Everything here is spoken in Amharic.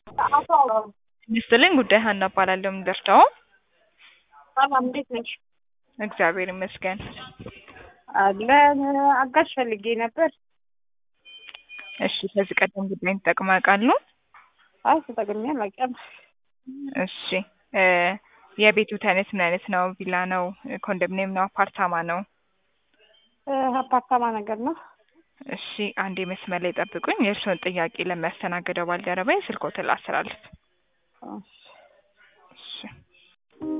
ይስጥልኝ ጉዳይ ሀና እባላለሁ። የምደርሰው ሰላም እንዴት ነሽ? እግዚአብሔር ይመስገን። አለን አጋዥ ፈልጌ ነበር። እሺ ከዚህ ቀደም ጉዳይን ተጠቅመው ያውቃሉ? አይ ተጠቅሜ አላውቅም። እሺ እ የቤቱ አይነት ምን አይነት ነው? ቪላ ነው? ኮንዶሚኒየም ነው? አፓርታማ ነው? እ አፓርታማ ነገር ነው። እሺ አንዴ መስመር ላይ ጠብቁኝ። የእርስዎን ጥያቄ ለሚያስተናግደው ባልደረባዬ ስልክዎትን ላስተላልፍ። እሺ። እሺ